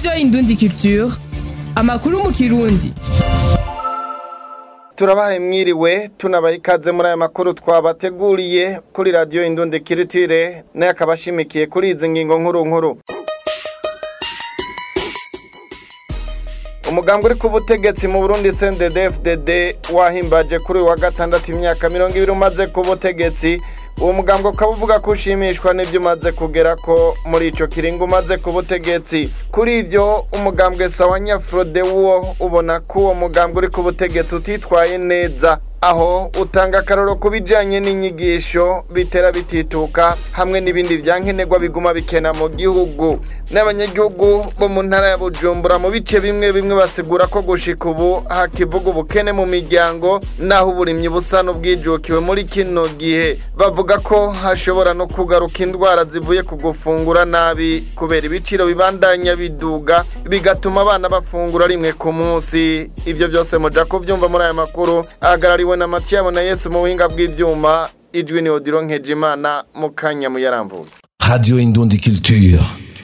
radiyo indundi culture amakuru mu kirundi turabahe mwiriwe tunabaha ikaze muri aya makuru twabateguriye kuri radiyo indundi kiritire nayo akaba ashimikiye kuri izi ngingo nkuru nkuru umugambi uri ku butegetsi mu burundi cndd wahimbaje kuri uyu wa gatandatu imyaka mirongo ibiri umaze ku butegetsi uwo mugambi ukaba uvuga ko ushimishwa n'ibyo umaze kugera ko muri icyo kiringo umaze ku butegetsi kuri ibyo umugambwe sawa nyafurode wo ubona ko uwo mugambi uri ku butegetsi utitwaye neza aho utanga akaroro ku bijyanye n'inyigisho bitera bitituka hamwe n'ibindi byankenerwa biguma bikena mu gihugu n'abanyagihugu bo mu ntara ya bujumbura mu bice bimwe bimwe basigura ko gushika ubu hakivuga ubukene mu miryango naho uburimyi busa n'ubwijukiwe muri kino gihe bavuga ko hashobora no kugaruka indwara zivuye ku gufungura nabi kubera ibiciro bibandanya biduga bigatuma abana bafungura rimwe ku munsi ibyo byose muja kubyumva muri aya makuru ahagarariwe na matiyabo na yesu mu buhinga bw'ibyuma ijwi ni odiro nkejimana mu kanya muyaramvuye Radio Indundi Culture.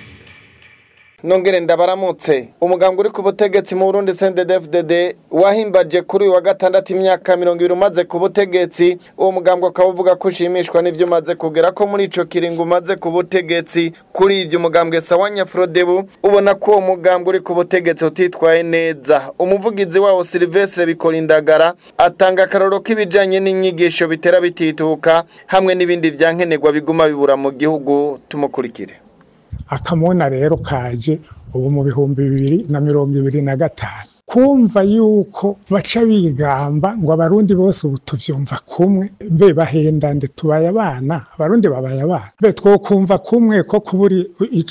nongere ndabaramutse umugambi uri ku butegetsi mu burundi cndd wahimbaje kuri uyu wa gatandatu imyaka mirongo ibiri umaze ku butegetsi uwo mugambi ukaba uvuga ko ushimishwa n'ibyo umaze kugera ko muri ico kiringo umaze ku butegetsi kuri ibyo umugambwe sawa nyafrodebu ubona ko uwo mugambi uri ku butegetsi utitwaye neza umuvugizi wawo silvestre bikorindagara atanga akaroro k'ibijanye n'inyigisho bitera bitituka hamwe n'ibindi vyankenerwa biguma bibura mu gihugu tumukurikire akamona rero kaje ubu mu bihumbi bibiri na mirongo ibiri na gatanu kumva yuko baca bigamba ngo abarundi bose ubu tuvyumva kumwe mbe bahenda nde tubaye abana abarundi babaye abana mbe twokumva kumwe ko kuburi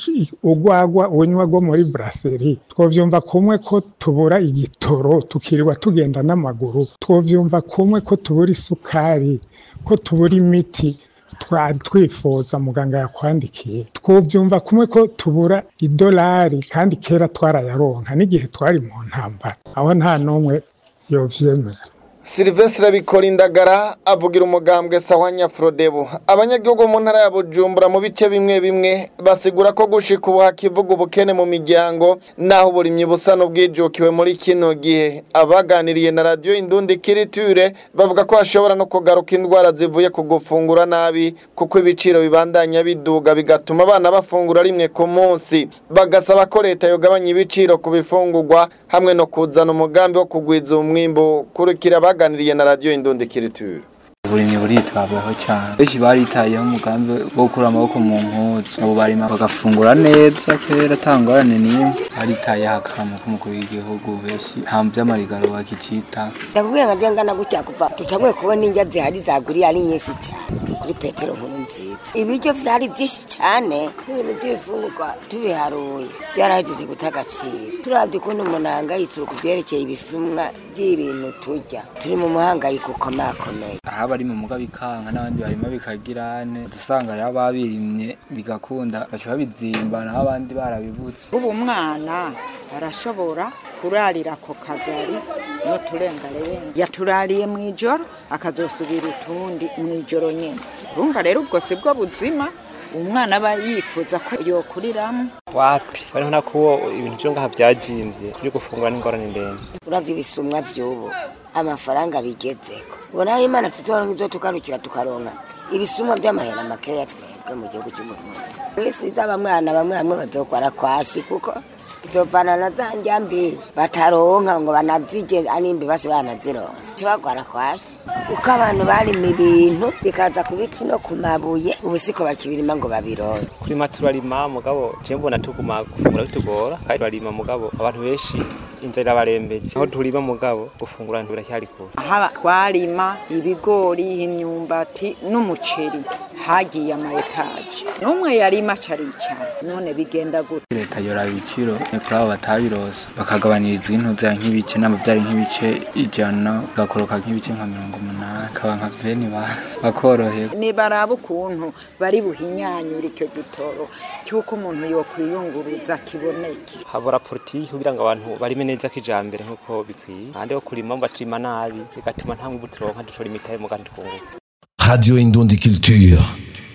ugwagwa unywa rwo muri brasserie twovyumva kumwe ko tubura igitoro tukirirwa tugenda n'amaguru twovyumva kumwe ko tubura isukari ko tubura imiti twari twifuza muganga yakwandikiye twovyumva kumwe ko tubura idolari kandi kera twarayaronka n'igihe twari mu ntambara aho nta n'umwe yovyemera Silvestre Bikorindagara avugira umugambwe sawa nyafrodebu abanyagihugu mu ntara ya Bujumbura mu bice bimwe bimwe basigura ko gushika ubu hakivuga ubukene mu miryango naho uburimyi busa n'ubwijukiwe muri kino gihe abaganiriye na radio Indundi Kiriture bavuga ko hashobora no kugaruka indwara zivuye ku gufungura nabi kuko ibiciro bibandanya biduga bigatuma abana bafungura rimwe ku munsi bagasaba ko leta yogabanya ibiciro ku bifungurwa hamwe no kuzana umugambi wo kugwiza umwimbo kurikira baganiriye na radio Indundi Kiriture uburimyi buritabwaho cyane benshi baritayeho umugambi wo gukura amaboko mu mpuzu abo barima bagafungura neza kera atangorane n'imwe baritayeho akantu k'umukuru w'igihugu benshi nta vy'amarigaro bakicita ndakubwira nka ngana gutya kuva dutanguye kubona indya zihari zaguriye ari nyinshi cyane kuri petero nkuru nziza ibiryo vyari byinshi cyane n'ibintu by'ibifungurwa tubiharuye byarahejeje guta agaciro turavye ukuntu umuntu ahangayitse ku vyerekeye ibisumwa by'ibintu turya turi mu muhangayiko ukomakomeye aha bari mu muga bikanka n'abandi barima bikagirane dusanga rero ababirimye bigakunda baca babizimba naho abandi barabibutse ubu umwana arashobora kurarira ako kagari n'uturengarenga yaturariye mu ijoro akazosubira utundi mu ijoro nyine urumva rero ubwo si bwo buzima umwana aba yifuza ko yokuriramo wapi bariho nakuwo ibintu byo ngaha byazimbye byo gufungura n'ingorane ndende uravye ibisumwa vy'ubu amafaranga bigezeko ubona hari imana tuzoronka izo tugarukira tukaronka ibisumwa vy'amahera makeya twebwe mu gihugu c'uburundi wisiza bamwana bamwe bamwe bazokwara kwashi kuko bizovana na za njyambi bataronka ngo banazije animbi basi banazironse tibagwara kwashi uko abantu barima ibintu bikaza ku biti no ku mabuye ubu siko bakibirima ngo babironke kuri ma turarima mugabo je mbona tuguma gufungura bitugora kandi turarima mugabo abantu benshi inzara irabarembeje aho turima mugabo gufungura ntibiracyari kure aha twarima ibigori imyumbati n'umuceri hagiye ama etaje n'umwe yarima caricara none bigenda gute leta yoraba ibiciro ni kuri abo batabirose bakagabanyirizwa intuza nk'ibice n'amavyari nk'ibice ijana gakoroka nk'ibice nka mirongo umunani kaba nka veni ba- bakoroherwa nibaraba ukuntu bari buhinyanyura icyo gitoro cy'uko umuntu yokwiyunguruza kiboneke habura politiki kugira ngo abantu barime neza kijambere nk'uko bikwiye ahandi ho kurima baturima nabi bigatuma nta mwibu turonka dushora imitahe mu kandi twunguka Radio Indundi Culture.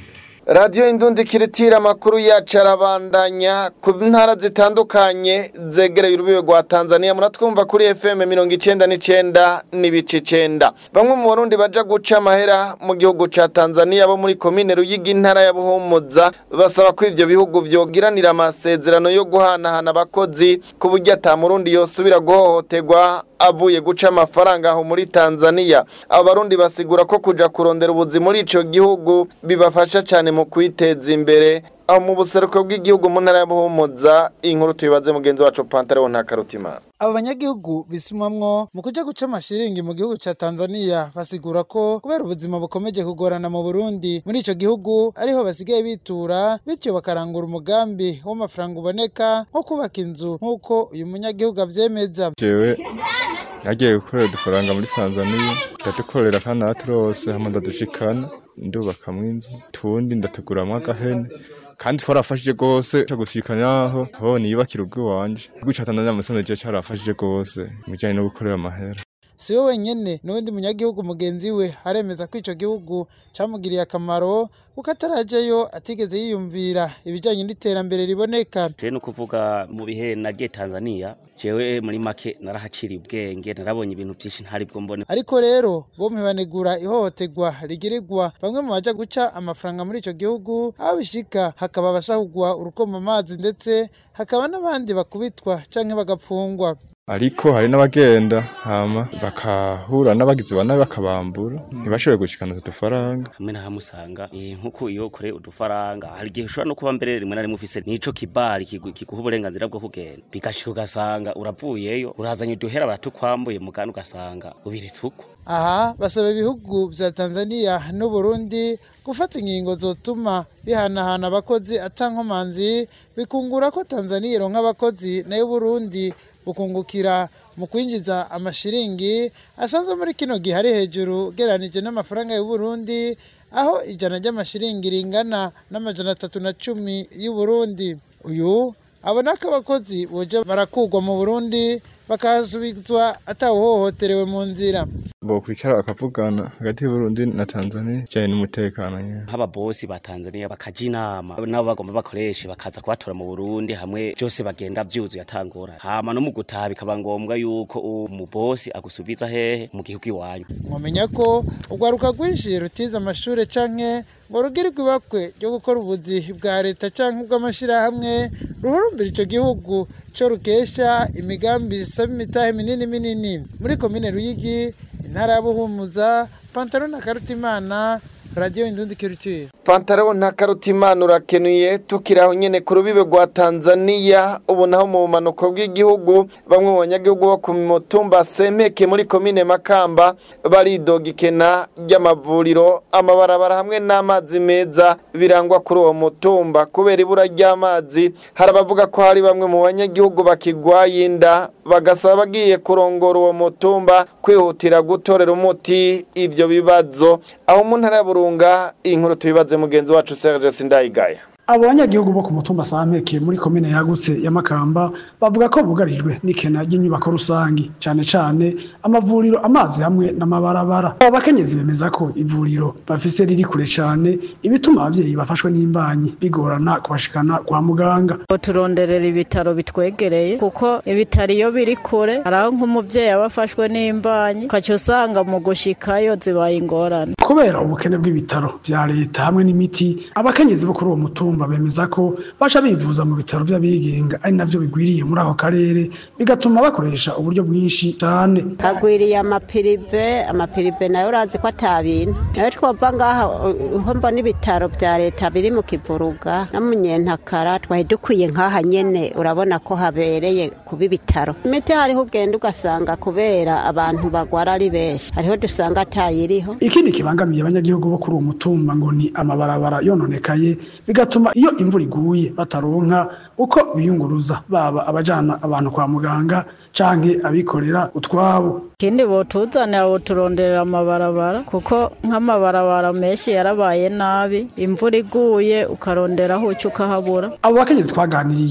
radiyo indundi kiritira amakuru yacu arabandanya ku ntara zitandukanye zegereye urubibe rwa tanzania muratwumva kuri fm mirongo icenda n'icenda n'ibice icenda bamwe mu barundi baja guca amahera mu gihugu ca tanzania bo muri komine ruyigi intara ya buhumuza basaba ko ivyo bihugu vyogiranira amasezerano yo guhanahana abakozi ku buryo ata murundi yosubira guhohoterwa avuye guca amafaranga aho muri Tanzania abo barundi basigura ko kuja kurondera ubuzi muri ico gihugu bibafasha cyane mu kwiteza imbere aho mu buseruko bw'igihugu mu ntara ya Buhumuza inkuru tuyibaze mugenzi wacu Pantaleon Ntakarutimana abo banyagihugu bisumamwo mu kuja guca amashiringi mu gihugu ca Tanzania basigura ko kubera ubuzima bukomeje kugorana mu Burundi muri ico gihugu ariho basigaye bitura bityo bakarangura umugambi w'amafaranga uboneka nko kubaka inzu nk'uko uyu munyagihugu avyemeza jewe nagiye gukorera udufaranga muri Tanzania ndadukorera kandi naturose hamwe ndadushikana ndubakamwo inzu tundi ndatuguramwo agahene kandi twarafashije gose cyo gushikana aho ho niyubakira ubwo wanje guca Tanzania musanze je carafashije gose mu bijanye no gukorera amahera si we wenyene n'uwundi munyagihugu mugenzi we aremeza ko ico gihugu camugiriye akamaro kuko atarajeyo atigeze yiyumvira ibijanye n'iterambere riboneka je no kuvuga mu bihe nagiye Tanzania jewe muri make narahaciriye ubwenge narabonye ibintu byinshi ntari bwo mbone ariko rero bompi banegura ihohoterwa rigirirwa bamwe mu baja guca amafaranga muri ico gihugu aho bishika hakaba abasahugwa urukoma amazi ndetse hakaba n'abandi bakubitwa canke bagapfungwa ariko hari n'abagenda hama bakahura n'abagizi ba nabi bakabambura ntibashobore gushikana udufaranga hamwe na hamwe usanga eh, nk'uko iyo ukore udufaranga hari igihe ushobora no kuba mbere rimwe na rimwe ufise n'ico kibari kigu- kiguha uburenganzira bwo kugenda bigashika ugasanga uravuyeyo urazanye uduhera baratukwambuye mugani ugasanga ubiretse uko aha basaba ibihugu vya Tanzania n'u Burundi gufata ingingo zotuma bihanahana abakozi atankomanzi bikungura ko Tanzania ironka abakozi nayo Burundi bukungukira mu kwinjiza amashiringi asanzwe muri kino gihe ari hejuru geranije n'amafaranga y'u Burundi aho ijana ry'amashiringi ringana n'amajana atatu na cumi y'u Burundi uyu abona ko abakozi boja barakugwa mu Burundi bakahasubizwa atawuhohoterewe mu nzira bokwicara bakavugana hagati y'Uburundi na Tanzania bijanye n'umutekano nyene nk'ababosi ba Tanzania bakaja inama nabo bagomba bakoreshe bakaza kubatora mu Burundi hamwe byose bagenda byuzuye atangora hama no mu gutaha bikaba ngombwa yuko umubosi agusubiza hehe mu gihugu iwanyu mwamenya ko urwaruka rwinshi rutize amashure canke ngo rugirirwe ibakwe ryo gukora ubuzi bwa leta canke ubw'amashirahamwe ruhurumbira ico gihugu co rukesha imigambi isaba imitahe minini minini muri komine Ruyigi intara ya Buhumuza Pantaro na Karutimana Radio Indundi Culture Pantaro Ntakarutimana urakenuye tukiri aho nyene ku rubibe rwa Tanzania ubu naho mu bumanuko bw'igihugu bamwe mu banyagihugu bo ku mutumba Sempeke muri komine Makamba baridoga ikena ry'amavuriro amabarabara hamwe n'amazi meza birangwa kuri uwo mutumba kubera ibura ry'amazi hari abavuga ko hari bamwe mu banyagihugu bakigwaye inda bagasaba bagiye kurongora uwo mutumba kwihutira gutorera umuti ivyo bibazo aho mu ntara ya Burunga inkuru tubibaze mugenzi wacu Serge Sindayigaya abo banyagihugu bo ku mutumba Sampeke muri komine yagutse ya Makamba bavuga ko bugarijwe n'ikena ry'inyubako rusangi cyane cyane amavuriro amazi hamwe n'amabarabara abo bakenyezi bemeza ko ivuriro bafise riri kure cyane ibituma abavyeyi bafashwe n'imbanyi bigorana kubashikana kwa muganga turonderera ibitaro bitwegereye kuko ibitaro iyo biri kure hari aho nk'umuvyeyi aba afashwe n'imbanyi ukaca usanga mu gushikayo zibaye ingorane kubera ubukene bw'ibitaro vya leta hamwe n'imiti abakenyezi bo kuri uwo mutumba bemeza ko baca bivuza mu bitaro vy'abigenga ari navyo bigwiriye muri ako karere bigatuma bakoresha uburyo bwinshi cyane hagwiriye amapirive amapirive nayo urazi ko atabintu nayo twova ngaha uho mbona ibitaro vya leta biri mu kivuruga no mu nyentakara twari dukwiye nk'aha nyene urabona ko habereye kuba ibitaro imiti hariho ugenda ugasanga kubera abantu bagwara ari benshi hariho dusanga atayiriho ikindi kibangamiye abanyagihugu bo kuri uwo mutumba ngo ni amabarabara yononekaye bigatuma iyo imvura iguye bataronka uko biyunguruza baba abajana abantu kwa muganga canke abikorera utwabo ikindi botuzanira boturonderera amabarabara kuko nk'amabarabara menshi yarabaye nabi imvura iguye ukarondera aho uca ukahabura abo bakenyezi twaganiriye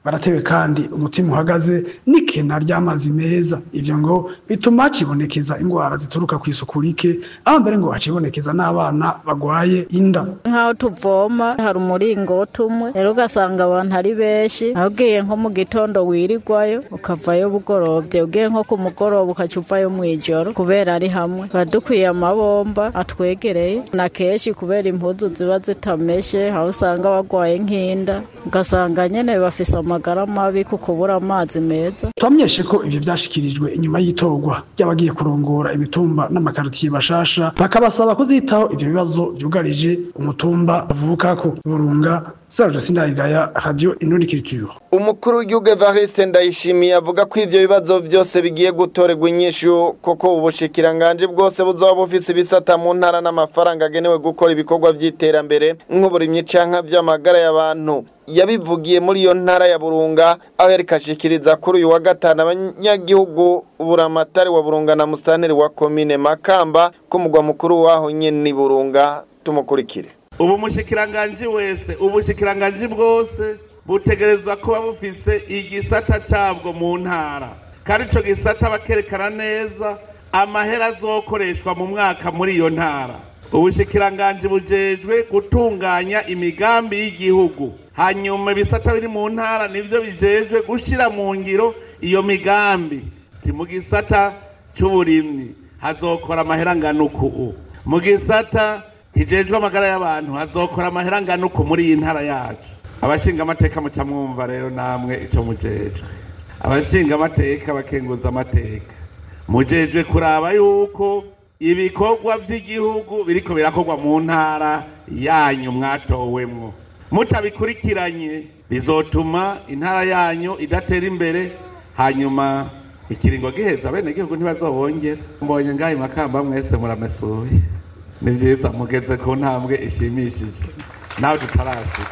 baratewe kandi umutima uhagaze n'ikena ry'amazi meza ivyo ngo bituma hacibonekeza ingwara zituruka ku isuku rike aho mbere ngo hacibonekeza n'abana bagwaye inda nk'aho tuvoma hari umuringoti umwe rero ugasanga abantu ari benshi aho ugiye nko mu gitondo wirirwayo ukavayo bugorovye ugiye nko ku mugoroba ukaca uvayo mw'ijoro kubera ari hamwe tuba dukwiye amabomba atwegereye na kenshi kubera impuzu ziba zitameshe aho usanga bagwaye nk'inda ugasanga nyene bafise amagara mabi ku kubura amazi meza twamenyeshe ko ivyo vyashikirijwe inyuma y'itorwa ry'abagiye kurongora imitumba n'amakaritiye bashasha bakabasaba kuzitaho ivyo bibazo vyugarije umutumba bavukako burunga Serge Sindayigaya Radio Inurikiriture umukuru w'igihugu Evariste Ndayishimiye avuga ko ivyo bibazo vyose bigiye gutorerwa inyishu koko ubushikiranganje bwose buzoba bufise ibisata mu ntara n'amafaranga agenewe gukora ibikorwa vy'iterambere nk'uburimyi canka vy'amagara y'abantu yabivugiye muri iyo ntara ya Burunga aho yari kashikiriza kuri uyu wa gatanu abanyagihugu buramatari wa Burunga na mustanteri wa komine Makamba ko mugwa mukuru waho nyene Burunga tumukurikire ubu mushikiranganji wese ubushikiranganji bwose butegerezwa kuba bufise igisata cabwo mu ntara kandi ico gisata bakerekana neza amahera azokoreshwa mu mwaka muri iyo ntara ubushikiranganji bujejwe gutunganya imigambi y'igihugu hanyuma ibisata biri mu ntara nivyo bijejwe gushira mu ngiro iyo migambi ti mu gisata c'uburimyi hazokora amahera angana uku mu gisata kijejwe amagara y'abantu hazokora amahera angana uku muri iyi ntara yacu abashinga amateka muca mwumva rero namwe ico mujejwe abashinga amateka bakenguza amateka mujejwe kuraba yuko ibikorwa vy'igihugu biriko birakorwa mu ntara yanyu mwatowemwo mutabikurikiranye bizotuma intara yanyu idatera imbere hanyuma ikiringo giheza bene gihugu ntibazobongera mbonye ngaho makamba mwese muramesuye ni vyiza mugeze ku ntambwe ishimishije nawe tutarashika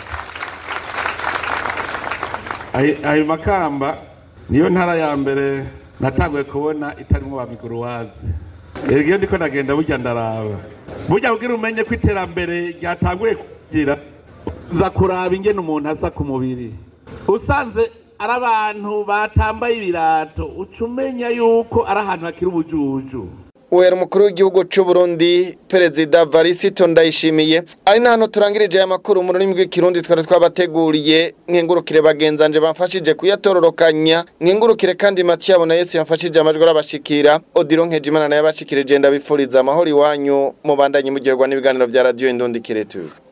ayo makamba niyo ntara ya mbere natanguye kubona itarimwo ba miguruwazi iyo ndiko ndagenda burya ndaraba burya kugira umenye ko iterambere ryatanguye kugira nza kuraba ingene umuntu asa ku mubiri usanze ari abantu batambaye ibirato uca umenya yuko ari ahantu hakiri ubujuju Uwera umukuru w'igihugu cy'u Burundi Perezida Varisito Ndayishimiye ari nano turangirije aya makuru mu rurimi rw'ikirundi twari twabateguriye nkengurukire bagenzanje bamfashije kuyatororokanya nkengurukire kandi Matiyabo na Yesu yamfashije amajwi arabashikira Odiro Nkejimana naye abashikirije ndabifuriza amahoro iwanyu mu bandanye mu gihe n'ibiganiro bya radio Indundi Kiretu